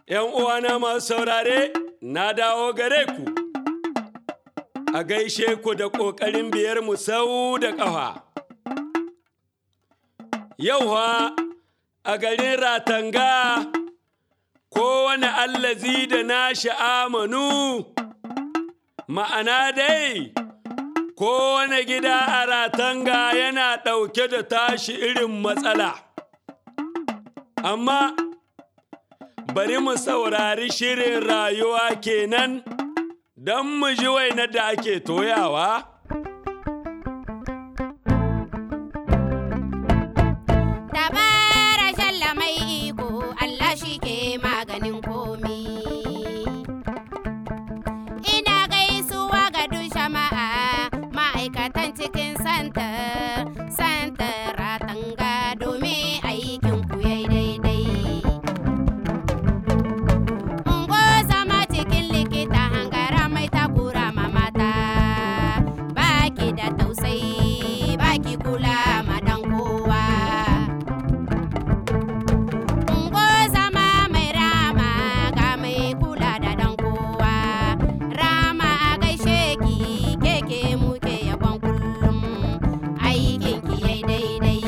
‘Yan uwana masu saurare, na dawo gare ku, a gaishe ku da ƙoƙarin biyar mu sau da ƙafa. Yauwa a garin Ratanga, kowane allazi da nashi amanu, ma'ana dai, kowane gida a Ratanga yana ɗauke da tashi irin matsala. Amma, bari mu saurari shirin rayuwa kenan don mu ji wainar da ake toyawa. Dabara shalla mai iko Allah shi ke maganin komi. Ina gaisuwa ga duk jama'a ma'aikatan cikin santa, santa ratanga domin aikin ku yayi daidai. Ungo zama cikin likita hangara mai takura ma mata, baki da tausayi, baki kula ma dan kowa. Ungo zama mai rama ga mai kula da dan kowa. Rama a gaishe ki keke muke yabon kullum aikin ki yai daidai.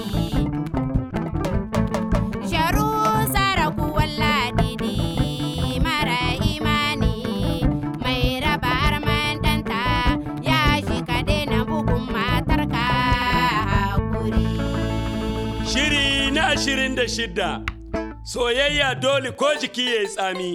Sharu saraku walladidi mara imani mai raba arman danta ya shi ka daina bugun matarka hakuri. Shiri na ashirin da shidda, soyayya dole ko jiki ya yi tsami.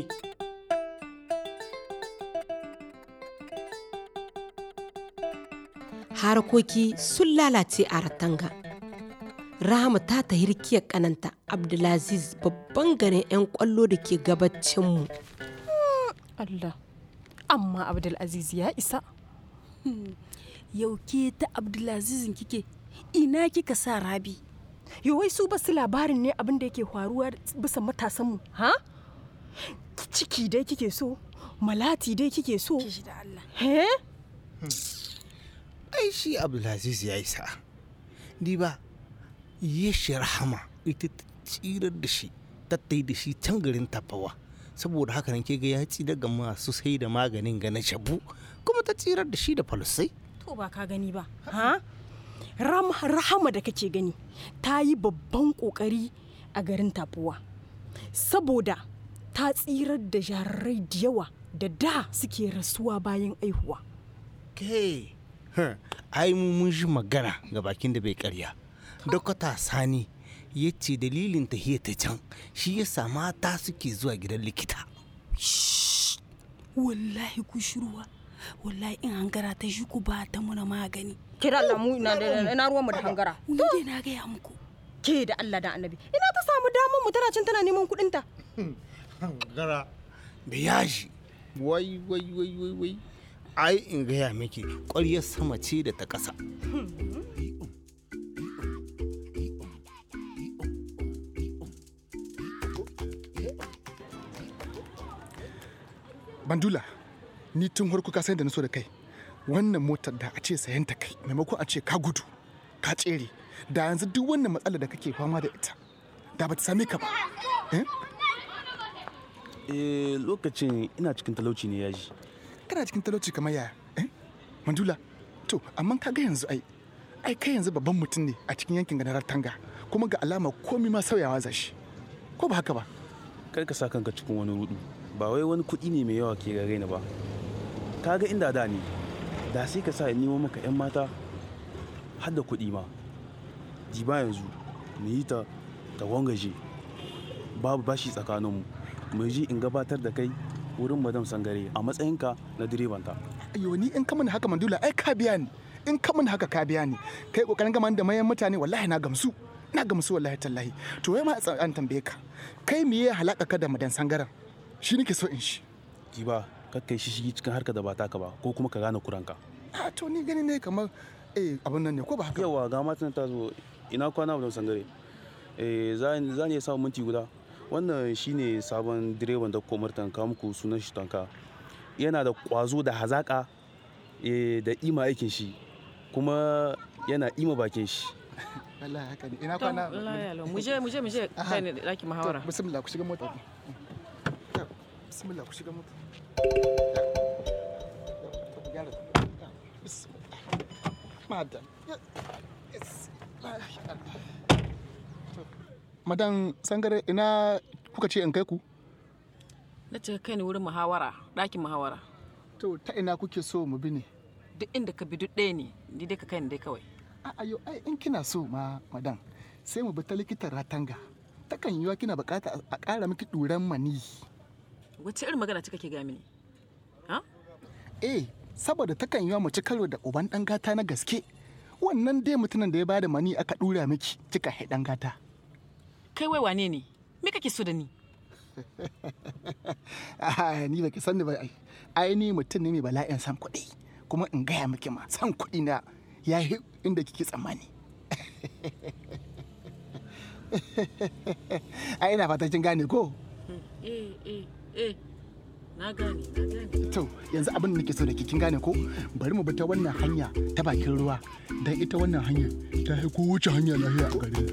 harkoki sun lalace a ratanga rahama ta ta hirkiyar kananta abdulaziz babban garin 'yan kwallo da ke gabacinmu Allah amma Abdulaziz ya isa yau ke ta abdulazizin kike ina kika sa rabi yo wai su basu labarin ne abin da yake faruwa bisa matasanmu ha ciki dai kike so malati dai kike so kishi da Allah he ai shi abdulaziz ya yi sa'a di ba ya shi rahama ita ta tsirar da shi tattai da shi can garin tafawa saboda haka nan ke ga ya ci daga masu sai da maganin ga na shabu kuma ta tsirar da shi da falusai to ba ka gani ba ha Ram, rahama da kake gani ta yi babban kokari a garin tafuwa saboda ta tsirar da jarirai da yawa da da suke rasuwa bayan aihuwa ke huh, ai mu mun ji magana ga bakin da bai karya dokta sani ya ce dalilin tahiyar ta can shi ya mata suke zuwa gidan likita wallahi ku shiruwa wallahi in hangara ta shi ku ba ta muna magani kira Allah mu ina ina ruwan mu da hangara ni dai na gaya muku ke da Allah da Annabi ina ta samu damar mu tana can tana neman kuɗin ta gara da yaji wai wai wai wai wai ai in gaya miki ƙwaryar sama ce da ta ƙasa bandula ni tun harko ka san da na so da kai wannan motar da a ce sayan ta kai maimakon a ce ka gudu ka tsere da yanzu duk wannan matsala da kake fama da ita da ba ta same ka ba eh? Eh, lokacin ina cikin talauci ne yaji. kana cikin talauci kamar yaya eh? mandula to amma ka ga yanzu ai ai kai yanzu babban mutum ne a cikin yankin ganarar tanga kuma ga alama komi ma sauyawa zashi ko ba haka ba Kar ka sa kanka cikin wani rudu. Ba wai wani kuɗi ne mai yawa ke gare ni ba. Ka ga inda da ne, da sai ka sa in nemo maka 'yan mata har da kuɗi ma. Ji ba yanzu, mu yi ta ta wangaje. Babu bashi tsakaninmu. Mu ji in gabatar da kai wurin madam sangare a matsayinka na direbanta. ayo ni in ka mana haka mandula ai ka biya ni in ka mana haka ka biya ni kai kokarin gama da mayan mutane wallahi na gamsu na gamsu wallahi tallahi to wai ma a an tambaye ka kai me ya halaka ka da madan sangaran shi nake so in shi Ji ba, kakkai shi shigi cikin harka da ba taka ba ko kuma ka gane kuranka. a to ni gani ne kamar eh abun nan ne ko ba haka yawa ga matan ta zo ina kwana ba sangare eh za ni za ni iya samun minti guda wannan shine sabon direban da komar tanka muku sunan shi tanka yana da kwazo da hazaka eh da ima aikin shi kuma yana ima bakin shi wallahi haka ne ina kwana mu je mu je mu je kai ne daki muhawara bismillah ku shiga mota bismillah ku shiga mota Madam. Madan sangare ina kuka ce in kai ku? na ce kai ni wurin muhawara ɗakin muhawara To ta ina kuke so mu bi ne? duk inda ka bi duk ɗaya ne ni dai ka kai ni dai kawai A ayo ai in kina so ma madan sai mu bi ta likitan ratanga. Takan yiwa kina bukata a ƙara miki ɗuran mani. wace irin magana ce kake ga mini ha Eh, saboda takan yiwa mu ci karo da uban ɗan gata na gaske. Wannan dai mutumin da ya bada mani aka ɗura miki kika hai ɗan gata. kai wai wane ne me kake so da ni Ah, ni baki sanni ba ai. Ai ni mutum ne mai bala'in san kuɗi. Kuma in gaya miki ma san kuɗi na ya yi inda kike tsammani. ai ina fata kin gane ko? eh eh eh na gane na gane To yanzu abin da nake so da ki kin gane ko? Bari mu bi ta wannan hanya ta bakin ruwa. Dan ita wannan hanya ta yi ko wuce hanya lafiya a gare ni.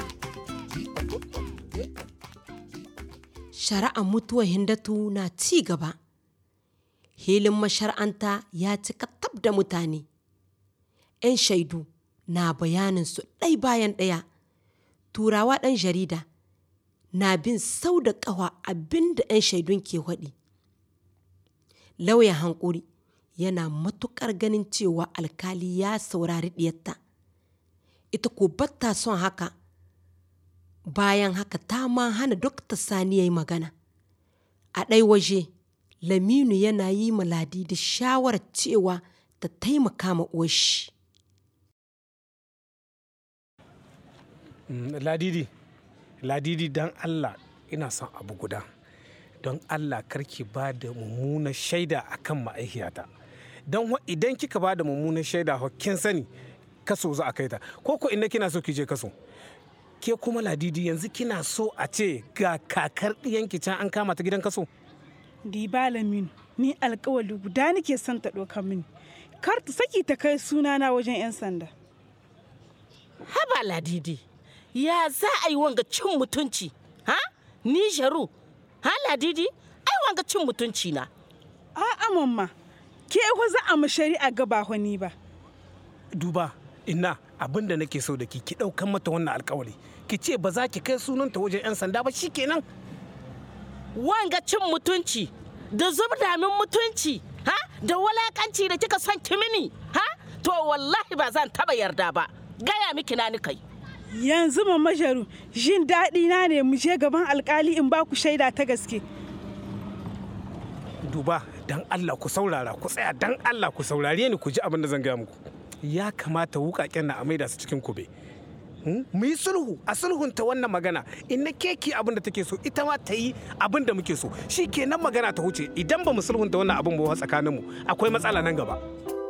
shari'ar mutuwar hindatu na ci gaba hilin mashar'anta ya cika tab da mutane 'yan shaidu na bayanin su ɗai bayan ɗaya turawa ɗan jarida na bin sau da ƙawa abin da 'yan shaidun ke waɗi lauyan hankuri yana matuƙar ganin cewa alkali ya saurari ɗiyarta ita ko batta son haka bayan haka ta ma hana dokta sani ya yi magana a ɗai waje laminu yana yi ma ladi da shawarar cewa ta taimaka ma uwashi Mm, ladidi ladidi don allah ina son abu guda don allah karki ba da mummunar shaida akan ma'aikiyata don wa- idan kika ba da mummunar shaida ho, kin sani kaso za a kai ta ko ko inda kina so ki je kaso ke kuma ladidi yanzu kina so a ce ga kakar ɗiyanki can an kama ta gidan kaso Diba Laminu, ni alkawali guda nake son ta ɗauka mini. Kar ta saki ta kai sunana wajen 'yan sanda. haba ladidi ya za a yi wanga cin mutunci ha ni sharu ha ladidi ai wanga cin mutunci na A'a mamma, ke wa za a mu shari'a gaba ni ba. duba ina abin da nake so da ki ki ɗaukan mata wannan alkawari ki ce ba za ki kai sunanta wajen 'yan sanda ba shikenan wanga cin mutunci da zubda min mutunci ha da walakanci da kika son kimini ha to wallahi ba zan taba yarda ba gaya miki na ni kai Yanzu mamma Jaru, jin daɗi na ne mu je gaban alkali in ba ku shaida ta gaske. duba dan Allah ku saurara ku tsaya dan Allah ku saurare ni ku ji abin da zan gaya muku ya kamata wukaken na a maida su cikin kube Hmm? mu yi sulhu a sulhunta wannan magana in na keki abin da take so ita ma ta yi abin da muke so shi kenan magana ta huce idan ba mu sulhunta wannan abin ba tsakaninmu akwai matsala nan gaba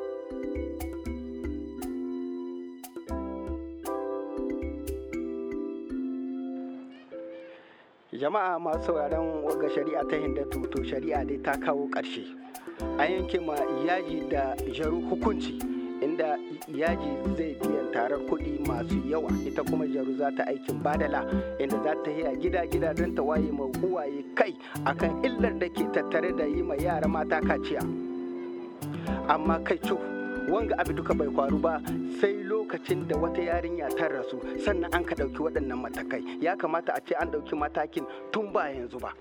jama'a masu sauraron wagga shari'a ta hindatu to shari'a dai ta kawo ƙarshe an yanke ma yaji da jaru hukunci inda yaji zai biyan tarar kuɗi masu yawa ita kuma jaru za ta aikin badala inda za ta yi a gida-gida don ta waye ma uwaye kai akan illar da ke tattare da yi ma yara mata kaciya amma kai cu wanga abu duka bai faru ba sai lokacin da wata yarinya ta rasu sannan an ka ɗauki waɗannan matakai ya kamata a ce an ɗauki matakin tun ba yanzu ba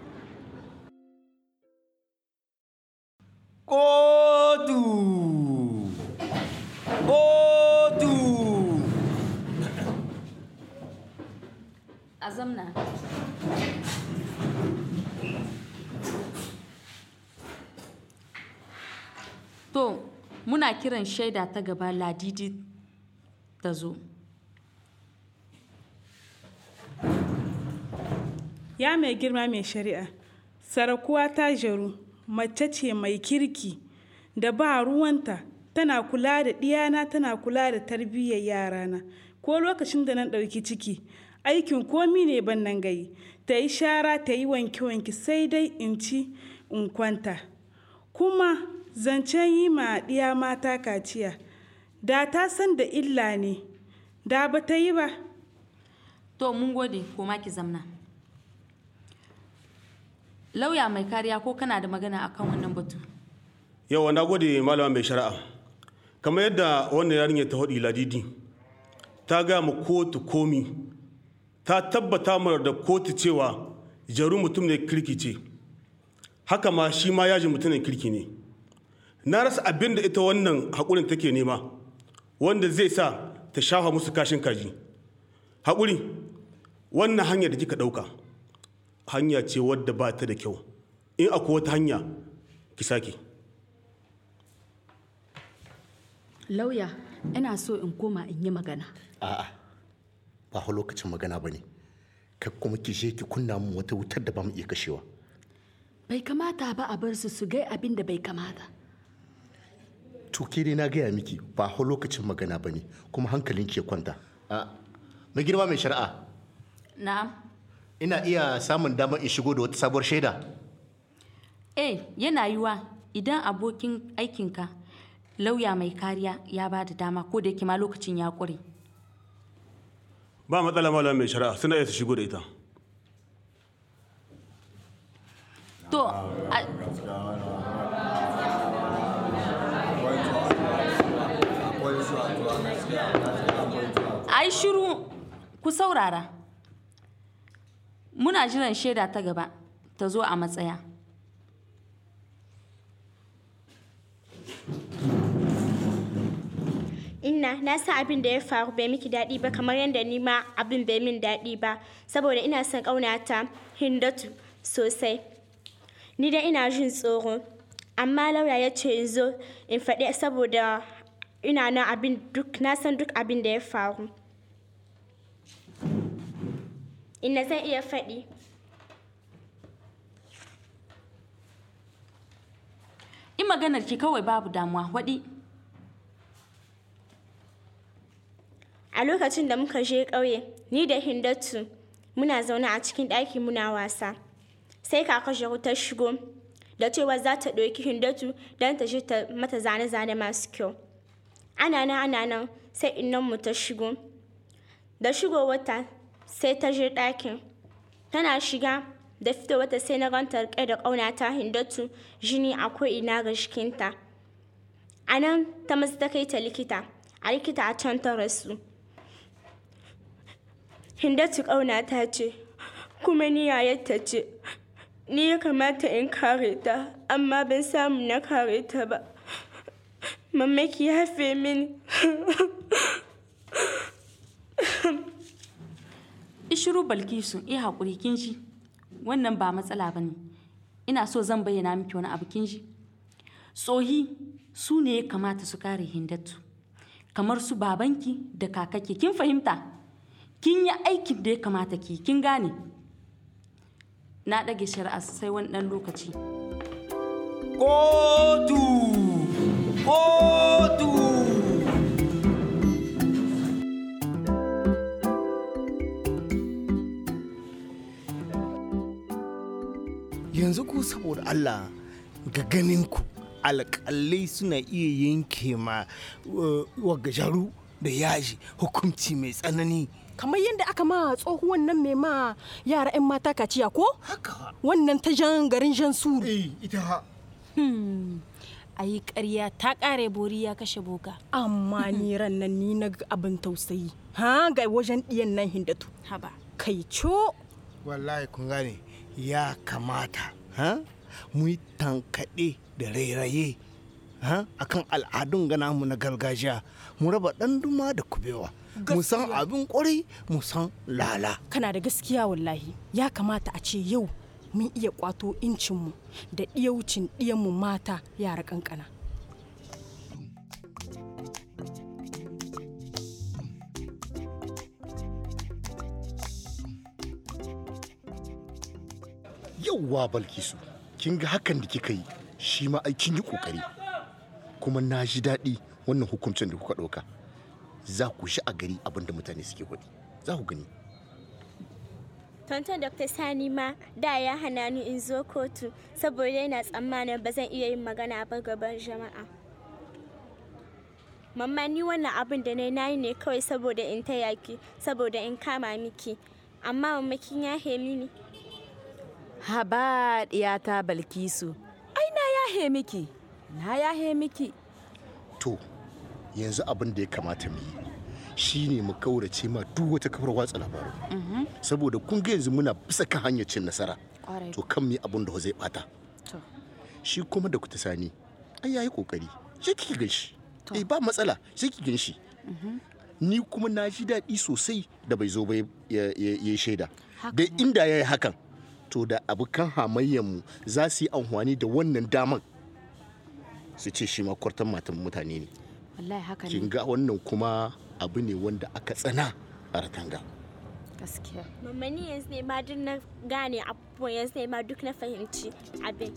Kotu! Kotu! a zamna to muna kiran shaida ta gaba ladidi ta zo Ya mai girma mai shari'a, sarakuwa ta jaru mace ce mai kirki da ba ruwanta tana kula da ɗiyana tana kula da tarbiyyar yarana ko lokacin da na ɗauki ciki aikin komi ne ban nan gayi ta yi shara ta yi wanke-wanke sai dai in ci in kwanta kuma zancen yi ma ɗiya mata kaciya da ta san da illa ne da ba ta yi ba to mun gode koma ki zamna lauya mai kariya ko kana da magana akan wannan batu yawa na gode malama mai shari'a kamar yadda wannan yarinya ta haɗi ladidi ta gaya ma kotu komi ta tabbata mana da kotu cewa jaru mutum ne kirki ce haka ma shi ma yaji mutumin kirki ne na rasa abin da ita wannan haƙurin take nema wanda zai sa ta shafa musu kashin kaji haƙuri wannan hanyar da kika ɗauka hanya ce wadda ba ta da kyau in akwai wata hanya ki sake lauya ina so in koma in yi magana a'a ba fa lokacin magana ba ne kai kuma ki je ki kunna mu wata wutar da ba mu iya kashewa bai kamata ba a bar su su gai abin da bai kamata to ke dai na gaya miki ba fa lokacin magana ba ne kuma hankalin ki ya kwanta a mai girma mai shari'a na'am ina iya samun damar in shigo da wata sabuwar shaida eh yana yiwa idan abokin aikinka lauya mai kariya ya ba da dama ko da yake ma lokacin ya ƙure ba matsala malama mai shari'a suna iya su shigo da ita to a- ai shiru ku saurara muna jiran shaida ta gaba ta zo a matsaya Inna na san abin da ya faru bai miki daɗi ba kamar yadda ni ma abin bai min daɗi ba saboda ina son ƙaunata Hindatu sosai. Ni dai ina jin tsoro amma lauya ya ce in zo in faɗi saboda ina nan abin duk na san duk abin da ya faru. Inna zan iya faɗi. in maganar ki kawai babu damuwa waɗi A lokacin da muka je ƙauye, ni da Hindatu muna zaune a cikin ɗaki muna wasa. Sai kaka Jaru ta shigo da cewa za ta ɗauki Hindatu don ta je ta mata zane-zane masu kyau. Ana nan ana nan sai mu ta shigo. Da shigowarta sai ta je ɗakin. Tana shiga da fitowarta sai na ganta riƙe da ƙaunata Hindatu jini a ko'ina ga jikinta. A nan ta masu ta kai ta likita, a likita a can ta rasu. Hindatu ƙaunata ce, kuma ni yayarta ce. Ni ya kamata in kare ta, amma ban samu na kare ta ba. Mamaki ya yafe mini. ishiru balkisu iya haƙuri kin ji wannan ba matsala ba ne ina so zan bayyana miki wani abu kin ji tsohi su ne ya kamata su kare hindatu kamar su babanki da kakake kin fahimta kin yi aikin da ya kamata ki kin gane na ɗage shari'a sai wani ɗan lokaci kotu kotu yanzu ku saboda Allah ga ganin ku alƙalai suna iya yanke ma wagajaru da yaji hukunci mai tsanani kamar yadda aka ma tsohuwan nan mai ma yara 'yan mata kaciya ko? wannan ta jan garin jan suru ita ha ayi ƙarya ta ƙare bori ya kashe boka amma ni ran nan ni na ga abin tausayi ha ga wajen ɗiyan nan hindatu haba kai co wallahi kun gane ya kamata ha mu yi tankaɗe da rairaye ha akan al'adun gana mu na gargajiya mu raba ɗan duma da kubewa mu san abin ƙwarai mu san lala kana da gaskiya wallahi ya kamata a ce yau mun iya kwato incinmu da ɗiyaucin ɗiyanmu mata yara ƙanƙana yauwa balkisu kin ga hakan da kika yi shi ma ai kin yi kokari kuma na ji daɗi wannan hukuncin da kuka ɗauka za ku shi a gari abin da mutane suke faɗi za ku gani Tonton Dr. Sani ma da ya hana ni in zo kotu saboda yana tsammanin ba zan iya yin magana ba gaban jama'a. Mamma ni wannan abin da na yi ne kawai saboda in taya ki, saboda in kama miki. Amma mamma kin yahe mini. haba ɗiyata balkisu ai na yahe miki na yahe miki to yanzu abin da ya kamata mu yi shine mu kaurace ma duk wata kafar watsa labaru saboda kun ga yanzu muna bisa kan hanyar cin nasara Ƙwarai. to kan mu yi abin da zai bata To. shi kuma da kuta sani ai yayi kokari shi kike gan shi eh ba matsala shi kike gan shi ni kuma na ji daɗi sosai da bai zo ba ya ya- ya shaida da inda ya yi hakan to da abokan hamayyarmu za su yi amfani da wannan daman su ce shi ma kwartan matan mutane ne wallahi haka kin ne ga wannan kuma abu ne wanda aka tsana a ratanga gaskiya Mamma ni yanzu ne ma duk na gane abubuwan yanzu ne ma duk na fahimci abin.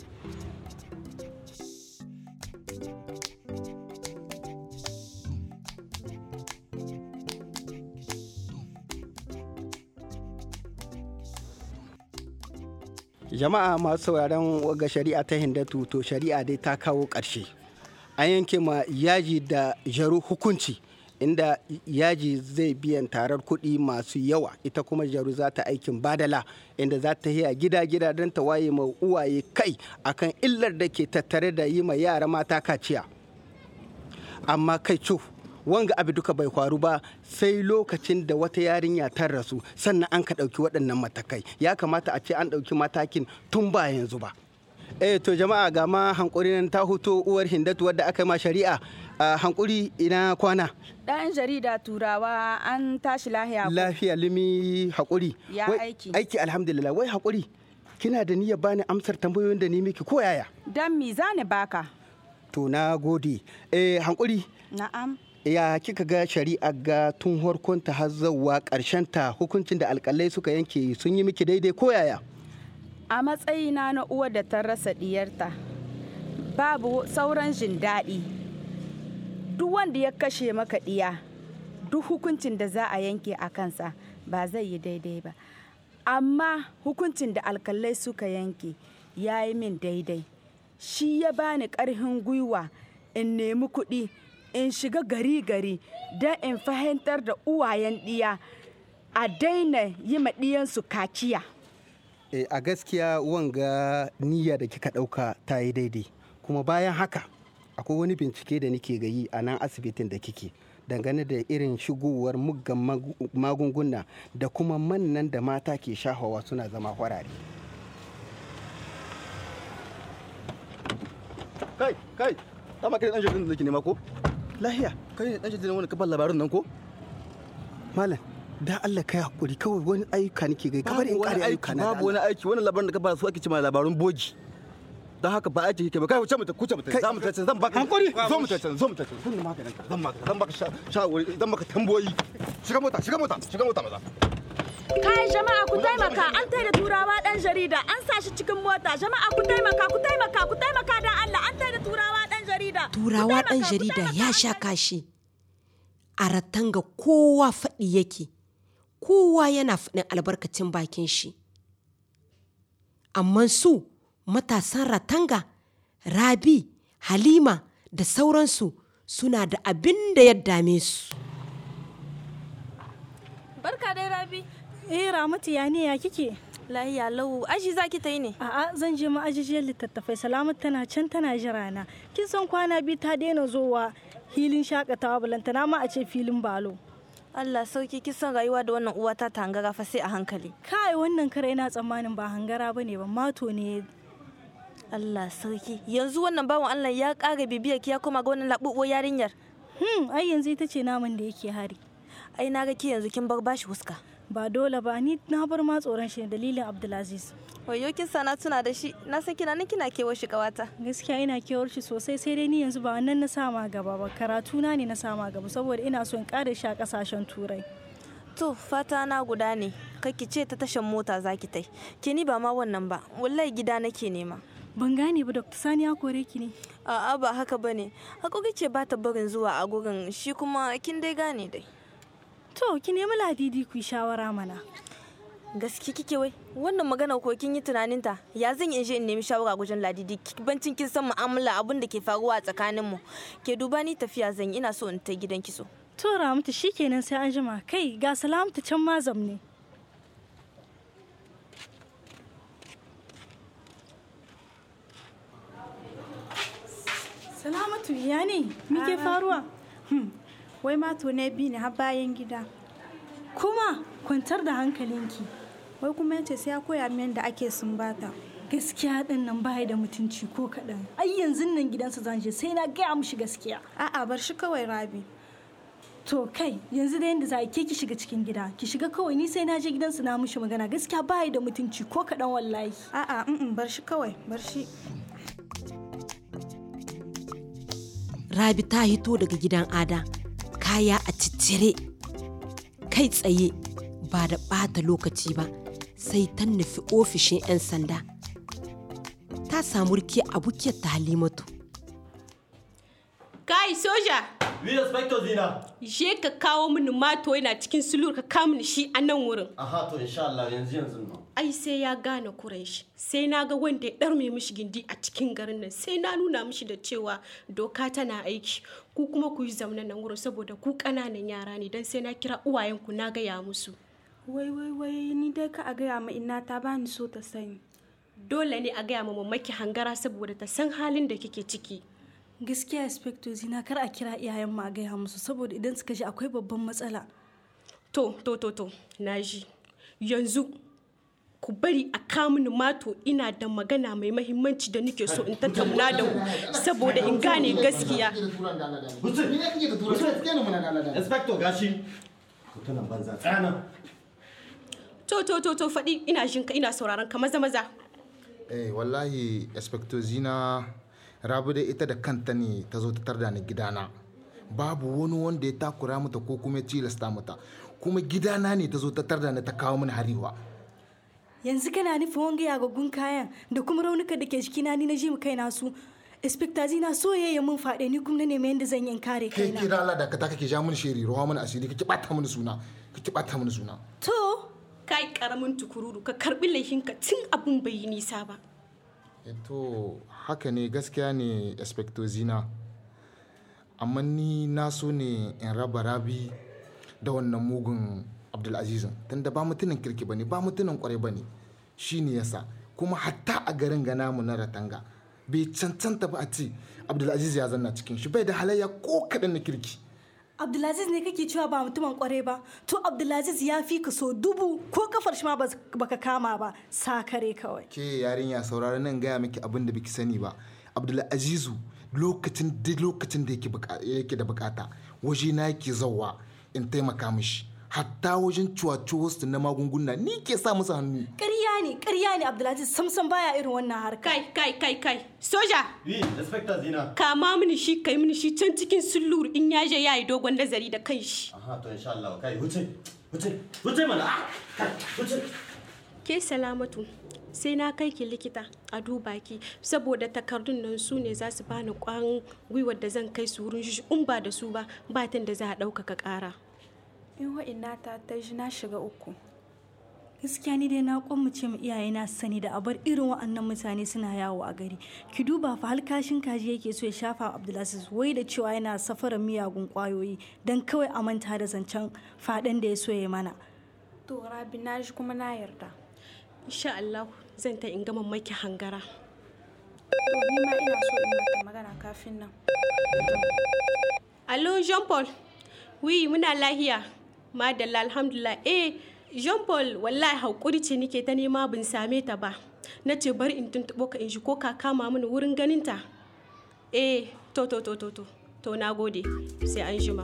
jama'a masu sauraron waga shari'a ta hindatu to shari'a dai ta kawo ƙarshe an yanke ma yaji da jaru hukunci inda yaji zai biyan tarar kuɗi masu yawa ita kuma jaru za ta aikin badala inda za ta yi a gida-gida don ta waye ma uwaye kai akan illar da ke tattare da yi ma yara mata kaciya amma kai cuf wanga abu duka bai faru ba sai lokacin da wata yarinya ta rasu sannan an ka ɗauki waɗannan matakai ya kamata a ce an ɗauki matakin tun ba yanzu ba eh to jama'a ga ma hankuri nan ta huto uwar hindatu wadda aka yi ma shari'a a hankuri ina kwana ɗan jarida turawa an tashi lahiya ko? lafiya limi hakuri Ya Wai, aiki. aiki alhamdulillah wai hakuri kina da niyyar bani amsar tambayoyin da ni miki ko yaya dan mi zani baka to na gode eh hankuri na'am ya kika ga shari'a ga tun harkonta har zauwa ta hukuncin da alkalai suka yanke sun yi miki daidai ko yaya a matsayina na uwa da ta rasa diyarta babu sauran jin daɗi duk wanda ya kashe maka ɗiya duk hukuncin da za a yanke a kansa ba zai yi daidai ba amma hukuncin da alkalai suka yanke ya yi min daidai shi ya bani ƙarfin gwiwa in nemi kuɗi in shiga gari-gari don in fahimtar da uwayen ɗiya a daina yi ma ɗiyansu kaciya Eh, a gaskiya wanga niyya da kika ɗauka ta yi daidai kuma bayan haka akwai wani bincike da nake ga yi a nan asibitin da kike dangane da irin shigowar muggan magu- magunguna da kuma mannan da mata ke shahawa suna zama kwarare kai kai dama kai dan jaridar da nake nema ko lahiya kai ne dan jaridar wanda ka bar labarin nan ko malam da Allah kai hakuri kawai wani ayyuka nake gai kabar in kare ayyuka na da babu wani aiki wannan labarin da ka ba su ake cewa labarun bogi don haka ba aiki kike ba kai wuce mu ta kuce mu ta za mu ta zan baka hankuri zo mu ta zo mu ta zan maganin ka zan maka zan baka shawari zan maka tamboyi shiga mota shiga mota shiga mota maza Kai jama'a ku taimaka an tai da turawa dan jarida an sa shi cikin mota jama'a ku taimaka ku taimaka ku taimaka dan Allah an tai da turawa dan jarida. turawa ɗan jarida ya sha kashi a ratanga kowa faɗi yake kowa yana faɗin albarkacin bakin shi amma su matasan ratanga rabi halima da sauransu suna da abin da ya dame su Barka dai Rabi. Eh Ramatu ya ne ya kike? Lahiya lau aji za ki ta yi ne? A'a zan je ma'ajijiyar littattafai Salamatu tana can tana jira na. Kin san kwana biyu ta daina zowa hilin shakatawa balantana ma a ce filin balo. Allah sauki kisan rayuwa da wannan uwa ta tangara fa sai a hankali. Kai wannan kare ina tsammanin ba hangara bane ba mato ne Allah sauki yanzu wannan bawan Allah ya ƙara bibiyar ki ya koma ga wannan labubuwar yarinyar. Hmm ai yanzu ita ce naman da yake hari. Ai na ga ki yanzu kin bar bashi huska. Ba dole ba ni na bar ma tsoron shi ne dalilin Abdulaziz. Wayo kin sana tuna da shi na san kina nan kina kewar shi kawata. Gaskiya ina kewar shi sosai sai dai ni yanzu ba wannan na sama gaba ba karatu na ne na sama gaba saboda ina so in ƙara shi a ƙasashen turai. To fata na guda ne ki ce ta tashan mota zaki tai. Ke ni ba ma wannan ba wallahi gida nake nema. Ban gane ba Dr. Sani ya kore ki ne. A'a ba haka bane. Hakuri ce ba ta barin zuwa a gurin shi kuma kin dai gane dai. To ki nemi ladidi ku yi shawara mana. gaske kike wai wannan magana ko kin yi tunaninta ya zan in je in nemi shawara gujen ladidi bancin kin san mu'amala abin da ke faruwa a tsakanin mu ke duba ni tafiya zan yi ina so in ta gidan kiso To Ramatu shikenan sai an jima kai ga salamatu can mazam ne. hindatu ya ne muke faruwa wai mato ne bi ne har bayan gida kuma kwantar da hankalinki wai kuma yace sai ya koya min da ake sumbata gaskiya din nan baya da mutunci ko kaɗan ai yanzu nan gidansa zan je sai na gaya mushi gaskiya a'a bar shi kawai rabi to kai yanzu da yanda za a ke ki shiga cikin gida ki shiga kawai ni sai na je gidansu na mushi magana gaskiya baya da mutunci ko kaɗan wallahi a'a bar shi kawai bar shi rabi ta hito daga gidan ada kaya a ciccire kai tsaye ba da ɓata lokaci ba sai ta nufi ofishin 'yan sanda ta samu rike abokiyar ta halimatu kai soja Oui, inspector Zina. je ka kawo mini mato yana cikin sulur ka kawo mini shi a nan wurin Aha, to insha Allah yanzu yanzu nan. ai sai ya gane kuran shi sai na ga wanda ya ɗarme mishi gindi a cikin garin nan sai na nuna mishi da cewa doka tana aiki ku kuma ku yi zaune nan wurin saboda ku ƙananan yara ne don sai na kira uwayenku na gaya musu wai wai wai ni dai ka a gaya ma ina ta bani so ta sani dole ne a gaya ma mamaki hangara saboda ta san halin da kike ciki gaskiya inspector zina kar a kira iyayen ma a gaya musu saboda idan suka ji akwai babban matsala to to to to na ji yanzu ku bari a kamuni mato ina da magana mai mahimmanci da nake so in tattauna da ku saboda in gane gaskiya Inspector gashi. Mutunan banza tsana. to to to to faɗi ina jin ka ina sauraron ka maza maza eh wallahi inspector zina rabu da ita da kanta ne ta zo ta tarda ni gidana babu wani wanda ya takura mata ko kuma ya tilasta mata kuma gidana ne ta zo ta tarda ni ta kawo mini hariwa yanzu kana nufin wanga yagaggun kayan da kuma raunuka da ke jikina ni na ji mu kaina su inspector zina so ya mun faɗe ni kuma na nemi yadda zan yi in kare kai kaina kira Allah da ka ta kake ja mini shiri ruwa mini asiri kake bata mini suna kake bata mini suna to kai karamin tukururu ka karbi laifinka tun abun bai yi nisa ba to haka ne gaskiya ne inspector zina amma ni na so ne in raba rabi da wannan mugun abdulazizin tunda ba mutumin kirki ba ne ba mutumin kwarai ba ne shi ne yasa kuma hatta a garin gana mu na ratanga bai cancanta ba a ce abdulaziz ya zanna cikin shi bai da halayya ko kaɗan na kirki abdulaziz ne kake cewa ba mutumin kware ba to abdulaziz ya fi ka so dubu ko kafar shi ma bas- baka kama ba sakare kawai ke yarinya saurari nan gaya miki abin da biki sani ba abdulazizu lokacin da lokacin da yake buka- yake da bukata waje na yake zauwa in taimaka mishi hatta wajen cuwacuwarsu na magunguna ni ke sa musu hannu ƙarya ne ƙarya ne abdulaziz samsam baya irin wannan harka kai kai kai kai soja Oui, inspector Zina. kama mini shi kai mini shi can cikin sullur in ya je ya yi dogon nazari da kanshi Aha, to insha Allah kai wuce. Wuce. Wuce mana. Ah, kai, wuce. ke salamatu sai na kai ki likita a duba ki saboda takardun nan su ne za su bani kwan gwiwar da zan kai su wurin shi in ba da su ba batan da za a ɗaukaka ƙara in wa'ina ta ta ji na shiga uku gaskiya ni dai na kwammace mu iyaye na sani da abar irin wa'annan mutane suna yawo a gari ki duba fa halkashin kaji yake so ya shafa wa abdulaziz wai da cewa yana safarar miyagun kwayoyi don kawai a manta da zancen faɗin da ya so ya mana to rabi na ji kuma na yarda insha Allah zan ta in gama maki hangara to ni ma ina so in mata magana kafin nan Allo Jean Paul wi muna lahiya madalla alhamdulillah eh Jean Paul wallahi haƙuri ce nike ta nema bin same ta ba na ce bari in tuntuɓo ka in shi ko ka kama mini wurin ganinta eh to to to to to to na gode sai an jima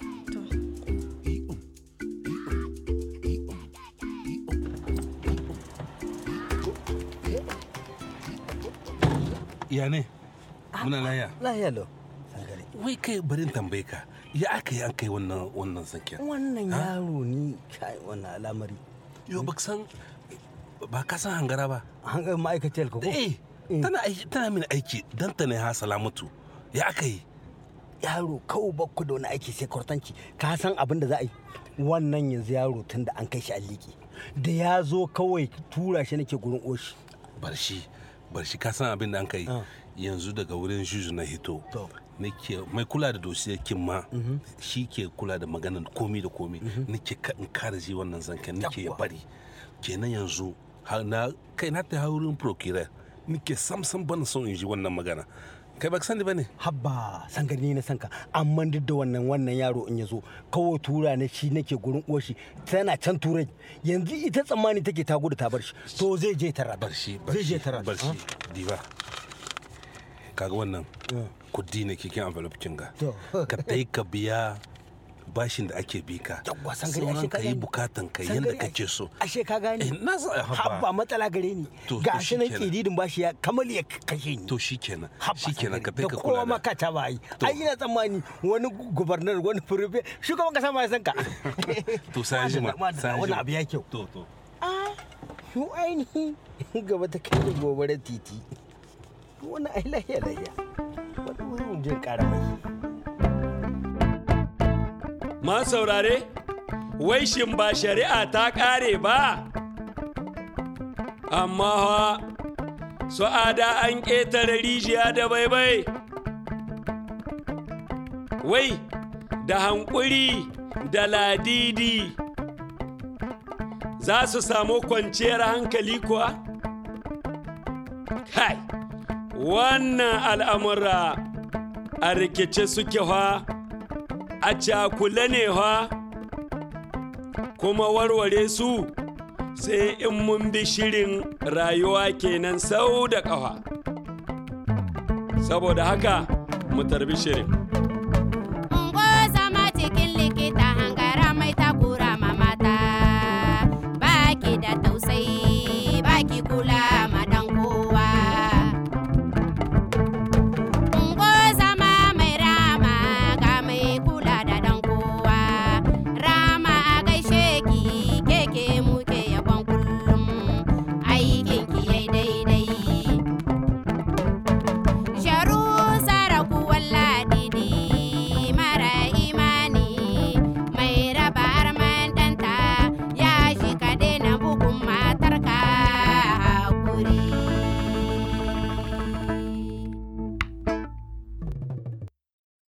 ya ne muna laya lahiya lau wai kai barin tambaye ka ya aka yi an kai wannan wannan zanken wannan Ha? yaro ni kai wannan al'amari yo ba san ba ka san hangara ba hangar ma'aikaciyar ka ko eh tana aiki tana mini aiki dan ta ne ha salamatu ya aka yi yaro kawai bakku da wani aiki sai kwartanci ka san abin da za a yi wannan yanzu yaro tun da an kai shi alliki da ya zo kawai tura shi nake gurin oshi bar shi bar shi ka san abin da an kai yanzu daga wurin juju na hito nake mai kula da dosiyar kin ma shi ke kula da maganar komi da komi nake ka in kare ji wannan zanken nake ya bari kenan yanzu har na kai na ta wurin procurator nake samsam ban son in ji wannan magana kai baka sani bane habba san gani na sanka amma duk da wannan wannan yaro in ya zo kawai tura na shi nake gurin uwar shi tana can turai yanzu ita tsammani take ta gudu ta bar shi to zai je tara bar shi zai je tara bar shi diba kaga wannan kudi ne kikin envelope kinga ka dai ka biya bashin da ake bi ka yawwa san gani ashe sauran ka yi bukatan ka San yanda gani, kake so ashe ka gane Eh, na sa- habba. habba matsala gare ni To- ga to shi nan shikenan. kididin bashi ya kamar ya kashe ni to shikenan Habba shikenan ka da dai ka kowa kula da maka ta bai ai ina tsammani wani gubernar wani furife shugaban kasa ma ya san ka to sai jima sai wani jima abu ya kyau to to Yo ainihi gaba ta kai da gobarar titi wani ai lahiya lahiya wani wurin jin kara mai Ma saurare, wai shin ba shari'a ta ƙare ba? Amma ha, su ada an ƙetare rijiya da baibai. Wai, da hankuri da ladidi za su samu kwanciyar hankali kuwa? Kai, wannan al'amura a rikice suke fa. a cakule ne fa kuma warware su sai in mun bi shirin rayuwa kenan sau da ƙafa saboda haka mu tarbi shirin